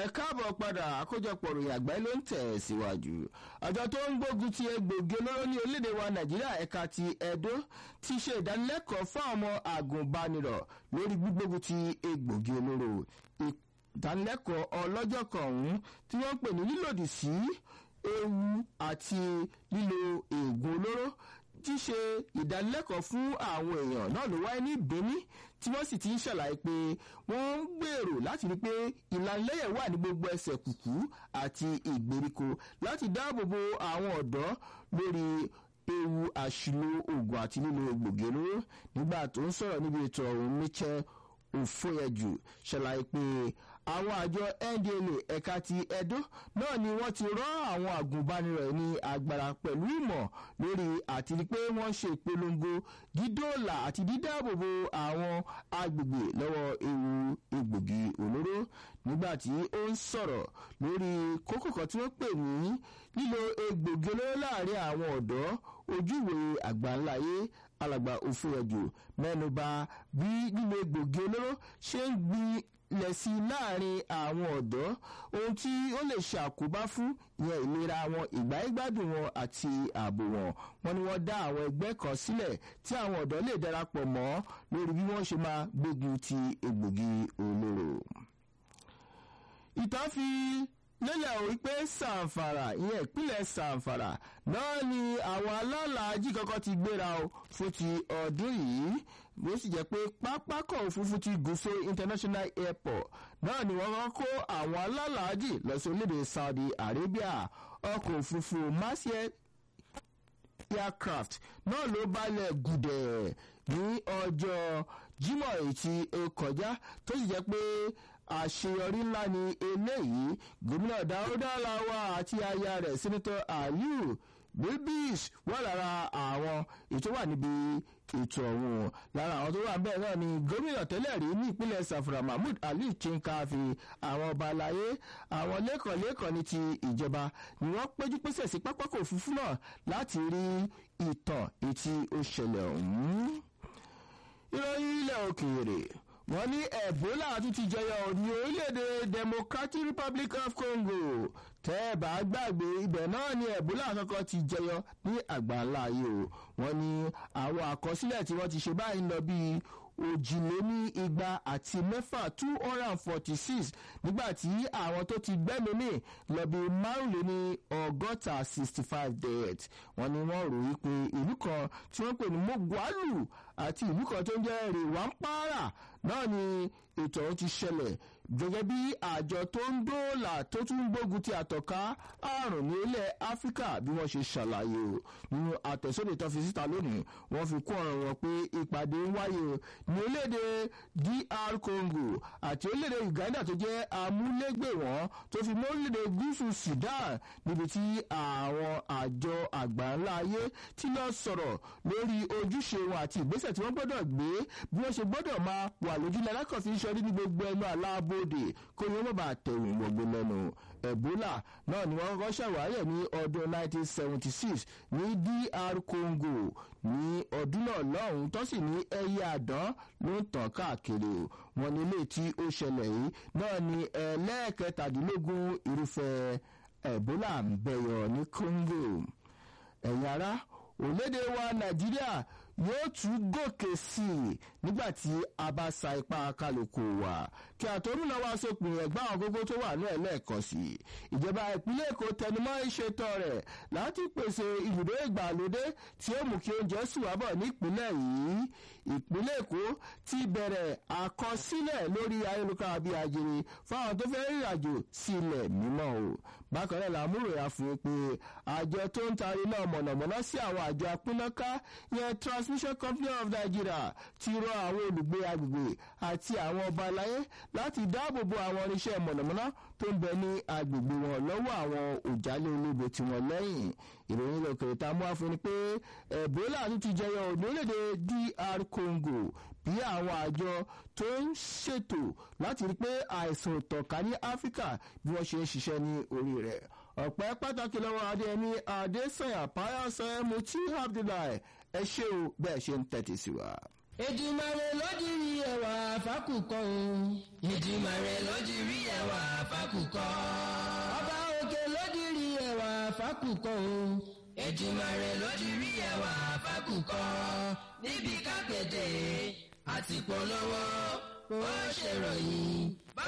ẹ káàbọ̀ padà àkójọpọ̀ ròyìn àgbáyé ló ń tẹ̀ síwájú àjọ tó ń gbógun ti egbògi olóró ní orílẹ̀-èdè wa nàìjíríà ẹ̀ka ti edo ti ṣe ìdánilẹ́kọ̀ọ́ fún àwọn àgùnbánirọ̀ lórí gbígbógun ti egbògi olóró ìdánilẹ́kọ̀ọ́ ọlọ́jọ́ kan ọ̀hún tí wọ́n pè ní lílòdì sí ewu àti lílo egbò olóró ti ṣe ìdánilẹ́kọ̀ọ́ fún àwọn èèyàn náà ló wáyé ní benin tí wọ́n sì ti ń ṣàlàyé pé wọ́n ń gbèrò láti rí pé ìlanilẹ́yẹ̀ wà ní gbogbo ẹsẹ̀ kùkú àti ìgbèríko láti dáàbò bo àwọn ọ̀dọ́ lórí ewu àṣìlò oògùn àti lílo egbògi olóró nígbà tó ń sọ̀rọ̀ níbi ètò ọ̀hún michel òfòyẹjù ṣàlàyé pé àwọn àjọ ndla ẹ̀ka ti edo náà ni wọ́n ti rọ́ àwọn àgùnbánirọ̀ ní agbára pẹ̀lú ìmọ̀ lórí àti rí pé wọ́n ṣe ìpolongo dídóòlà àti dídáàbòbò àwọn agbègbè lọ́wọ́ ewu egbògi olóró nígbà tí ó ń sọ̀rọ̀ lórí kókò kan tí wọ́n pè ní lílo egbògi olóró láàrin àwọn ọ̀dọ́ ojúwe àgbáńláyé alàgbà òfurufú mẹ́nuba bí lílo egbògi olóró ṣe ń gbin lẹ̀ sí láàrin àwọn ọ̀dọ́ ohun tí ó lè ṣàkóbá fún ìyẹn ìlera wọn ìgbáyégbádùn wọn àti ààbò wọn wọn ni wọ́n dá àwọn ẹgbẹ́ kan sílẹ̀ tí àwọn ọ̀dọ́ lè darapọ̀ mọ́ lórí bí wọ́n ṣe máa gbógun ti egbògi olóró. ìtàn fi lélẹ̀ ò wípé sàǹfàrà ìyẹn ìpínlẹ̀ sàǹfàrà náà ni àwọn alálàájì kankan ti gbéra o fún ti ọdún yìí bó sì jẹ́ pé pápákọ̀ òfurufú ti gúúsọ international airport náà ni wọ́n kọ́ kó àwọn alálàájì lọ sí orílẹ̀-èdè saudi arabia ọkọ̀ òfurufú marseille aircraft náà ló balẹ̀ gùdẹ̀ ní ọjọ́ jimoh èyí tí ó kọjá tó sì jẹ́ pé àṣeyọrí ńlá ni eléyìí gómìnà dáúdà làwà àti aya rẹ̀ sẹ́nitọ́ aliu bilbis wà lára àwọn ètò wà níbi ètò ọ̀hún lára àwọn tó wà bẹ́ẹ̀ náà ni gómìnà tẹ́lẹ̀ rí ní ìpínlẹ̀ safra mahmood ali chinkafi àwọn ọba aláyé àwọn lẹ́kọ̀ọ́lẹ́kọ̀ọ́ ní ti ìjọba ni wọ́n péjú pésẹ̀ sí pápákọ̀ òfurufú náà láti rí ìtàn etí ó ṣẹlẹ̀ ọ̀hún. ìròyìn ilẹ̀ òkèèrè wọ́n ní ebola tún ti jẹyọ ní orílẹ̀-èdè democratic republic of congo tẹ́ ẹ bá gbàgbé ibẹ̀ náà ni ebola kankan ti jẹyọ ní àgbáńlá ayé o wọ́n ní àwọn àkọsílẹ̀ tí wọ́n ti ṣe báyìí ń lọ bíi òjìléní igba àti mẹ́fà two hundred and forty six nígbà tí àwọn tó ti gbẹ́mìí lọ bí márùnléní ọgọ́ta sixty five deaths wọ́n ní wọ́n rò wípé ìlú kan tí wọ́n pè ní mogwalu àti ìlú kan tó ń jẹ́ rèwámpárà náà ni ètò ọ̀hún ti ṣẹlẹ̀ gẹ́gẹ́ bí àjọ tó ń dóòlà tó tún ń gbógun ti àtọ̀ká àrùn ní ilẹ̀ áfíríkà bí wọ́n ṣe ṣàlàyé o nínú àtẹ̀sódì tó fi síta lónìí wọ́n fi kún ọ̀rọ̀ wọn pé ìpàdé ń wáyé o ní orílẹ̀-èdè dr congo àti orílẹ̀-èdè uganda tó jẹ́ amúlégbè wọn tó fi mọ́ orílẹ̀-èdè gúúsù sudan níbi tí àwọn àjọ àgbáńlá ayé ti lọ sọ̀rọ̀ lórí ojúṣe wọn àti ìgbésẹ̀ tí wọ́n gbọ́dọ̀ gbé bí wọ́n ṣe gbọ́dọ̀ máa wà lójúlẹ̀ alákọ̀ọ́fin ṣọrí ní gbogbo ẹnu àlábò bóde kó ní wọ́n bá tẹ̀wọ̀n gbogbo lẹ́nu ebola náà ni wọ́n kọ́kọ́ ṣàwárí ẹ̀ ní ọdún 1976 ní dr congo ní ọdún náà lọ́hùn-ún tó sì ní ẹyẹ àdán ló ń tàn káàkiri wọn ní ilé tí ó ṣẹlẹ̀ yìí náà ní ẹlẹ́ẹ̀kẹtàdínlógún irúfẹ́ ebola ń bẹ̀yọ̀ ní congo ẹ̀yin ará òlédè wa nàìjíríà yóò tún gòkè sí i nígbà tí a bá sa ipá kálukú wa kí àtọ́rùnà wa sópin ẹ̀gbá àwọn gógó tó wà ní ẹ̀lẹ́ẹ̀kan sí i ìjọba ìpínlẹ̀ èkó tẹnumọ́ ìṣètò rẹ̀ láti pèsè ibùdó ìgbàlódé tí ó mú kí oúnjẹ sì wá bọ̀ nípínlẹ̀ yìí ìpínlẹ̀ èkó ti bẹ̀rẹ̀ àkọsílẹ̀ lórí ayélujára bíi ajere fáwọn tó fẹ́ rìnrìn àjò sí ilẹ̀ mímọ́ o bákan náà làmúròyà fún un pé àjọ tó ń tarí náà mọ̀nàmọ́ná sí àwọn àjọ apínnáká yẹn transmission company of nigeria ti rọ àwọn olùgbé agbègbè àti àwọn ọba aláyé láti dáàbò bo àwọn irinṣẹ́ mọ̀nàmọ́ná tó ń bẹ ní agbègbè wọn lọ́wọ́ àwọn òjálẹ̀ olóbo tí wọ́n lẹ́yìn ìròyìn ilẹ̀ òkèrè tá a mú wá fún ni pé ebola tún ti jẹyọ orílẹ̀-èdè dr congo bí àwọn àjọ tó ń ṣètò láti rí pé àìsàn ìtànká ní áfíríkà bí wọ́n ṣe ń ṣiṣẹ́ ní orí rẹ̀ ọ̀pẹ́ pàtàkì lọ́wọ́ adéyẹmí adésanya payasẹ́ mutí abdullahi ẹ ṣé o bẹ́ẹ̀ ṣe ń tẹ̀tí sí wa. Èdùmàrè ló jí rí ẹwà fákùkọ o. Èdùmàrè ló jí rí ẹwà fákùkọ. fákùkọ. ọba òkè lódìrí ẹwà fákùkọ o. Èdùmàrè lódìrí ẹwà fákùkọ. níbi kákéde àti polówó ó ṣèròyìn.